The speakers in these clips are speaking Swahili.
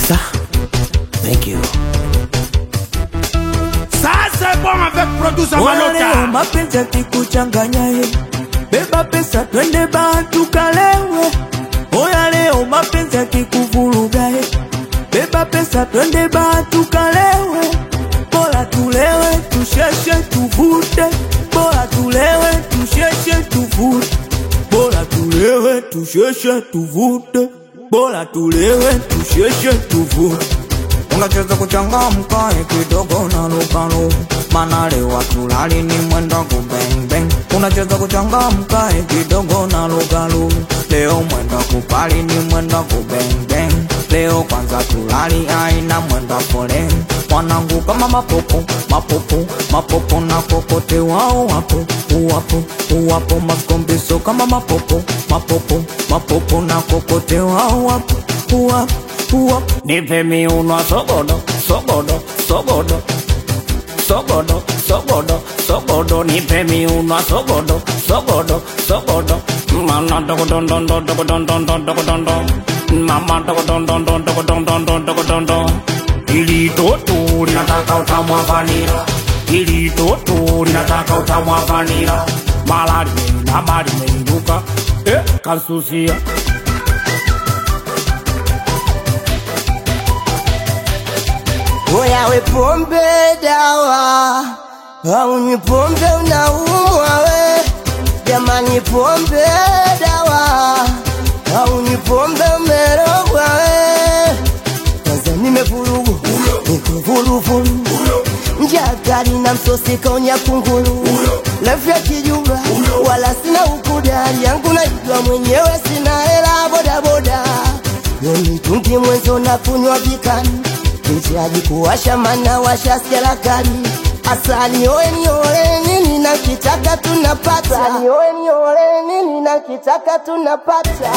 Ça, thank you. Ça c'est bon avec producer Oya leo Maloka. mapenzi akikuchanganya ye, beba pesa twende baa tukalewe. Oya leo mapenzi akikuvuruga ye, beba pesa twende baa tukalewe. Bora tulewe tusheshe tuvute, bora tulewe tusheshe tuvute, bora tulewe tusheshe tuvute, bora tulewe tusheshe tuvute. Unacheza kuchangamka kidogo na lukalo, mana leo tulali ni mwenda kubeng beng. Unacheza kuchangamka kidogo na lukalo, leo mwenda kupali ni mwenda kubeng beng. Leo kwanza tulali aina mwenda foleni, mwanangu kama mapopo mapopo mapopo na kokote wao wapo uwapo uwapo maskombiso kama mapopo mapopo mapopo na kokote wao wapo uwapo uwapo Nipe miuno sogodo, sogodo, sogodo. Sogodo, sogodo, sogodo, nipe miuno sogodo, sogodo, sogodo. Mama dogo don don don dogo don don don dogo don don. Mama dogo don don don dogo don don don dogo don don. Ili toto linataka utamu wa vanila. Ili toto linataka utamu wa vanila. Malari na mari meinuka. Eh, kansusia. Oya we pombe dawa, haunywi pombe unaumwa we. Jamani pombe dawa, haunywi pombe umerogwa we. Kwanza nimevurugu, niko vuruvuru, njaa kali na msosi kaunya kunguru, refu ya kijuba, wala sina ukuda, hali yangu naijua mwenyewe, sina hela bodaboda, mitungi mwenzo na kunywa vikani Nichaji kuwasha mana washa serakali Asali oe ni ole nini na kitaka tunapata Asali oe ni ole nini na kitaka tunapata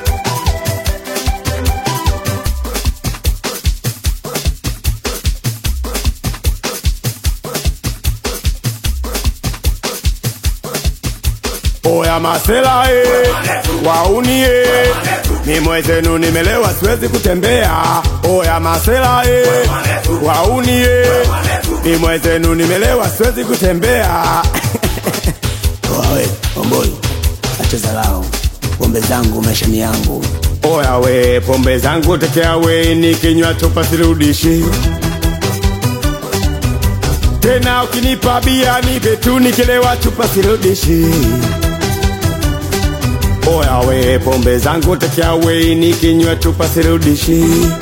Oya masela e, wauni e, ni mwezenu nimelewa siwezi kutembea. Oya masela e, wauni e, ni mwezenu nimelewa siwezi kutembea. Wawe, omboi, acheza lao. Pombe zangu maisha ni yangu. Oya we, pombe zangu tekea we, nikinywa chupa sirudishi tena. Ukinipa bia nipe tu, nikilewa chupa sirudishi. Oya we, pombe zangu tekea we, nikinywa chupa sirudishi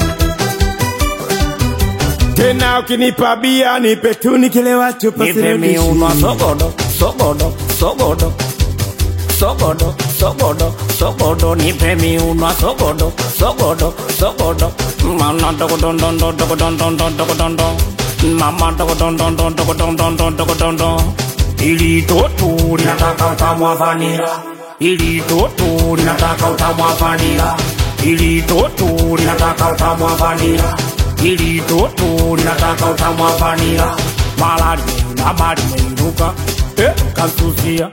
tena. Ukinipa bia nipe tu, nikilewa chupa Nipe sirudishi. miuno sogodo, sogodo, sogodo. Sogodo, sogodo, sogodo, nipe miuno sogodo, sogodo, sogodo. Mama dogo don don don dogo don don don dogo don don. Mama dogo don don don dogo don don don dogo don don. Ili toto linataka utamu wa vanila. Ili toto linataka utamu wa vanila. Ili toto linataka utamu wa vanila. Ili toto linataka utamu wa vanila. Malari na mari meinuka. Eh, kansusia.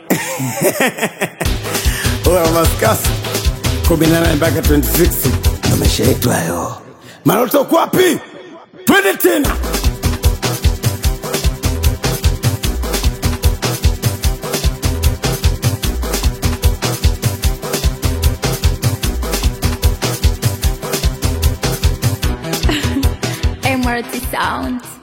Oya maskasi 18 mpaka 26 Ndo maisha yetu hayo. Maloto uko wapi? Twende tena. MRT Sound.